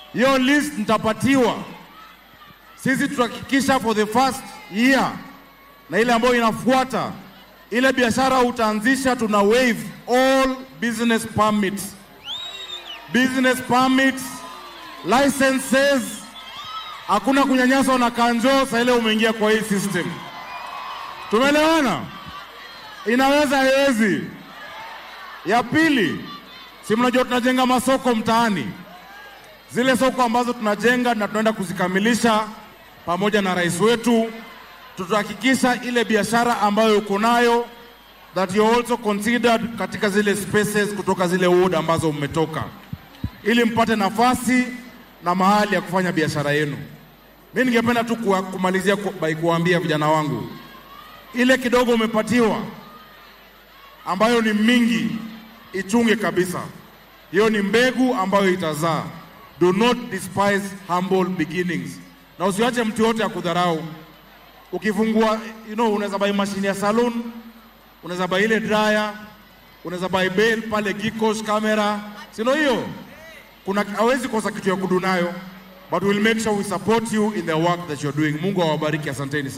hiyo list nitapatiwa. Sisi tutahakikisha for the first year na ile ambayo inafuata, ile biashara utaanzisha, tuna waive all business permits, business permits, licenses. Hakuna kunyanyaswa na kanjo saa ile umeingia kwa hii system. Tumeelewana? Inaweza haiwezi? Ya pili, si mnajua tunajenga masoko mtaani, zile soko ambazo tunajenga na tunaenda kuzikamilisha pamoja na rais wetu, tutahakikisha ile biashara ambayo uko nayo that you also considered katika zile spaces kutoka zile ward ambazo mmetoka, ili mpate nafasi na mahali ya kufanya biashara yenu. Mimi ningependa tu kuwa- kumalizia ku- by kuwaambia vijana wangu, ile kidogo umepatiwa ambayo ni mingi, ichunge kabisa. Hiyo ni mbegu ambayo itazaa. Do not despise humble beginnings, na usiache mtu yote ya kudharau. Ukifungua you know, unaweza buy mashine ya salon, unaweza buy ile dryer, unaweza buy bell pale Gikosh camera, si ndio hiyo? Kuna hawezi kosa kitu ya kudu nayo, but we'll make sure we support you in the work that you're doing. Mungu awabariki, asanteni sana.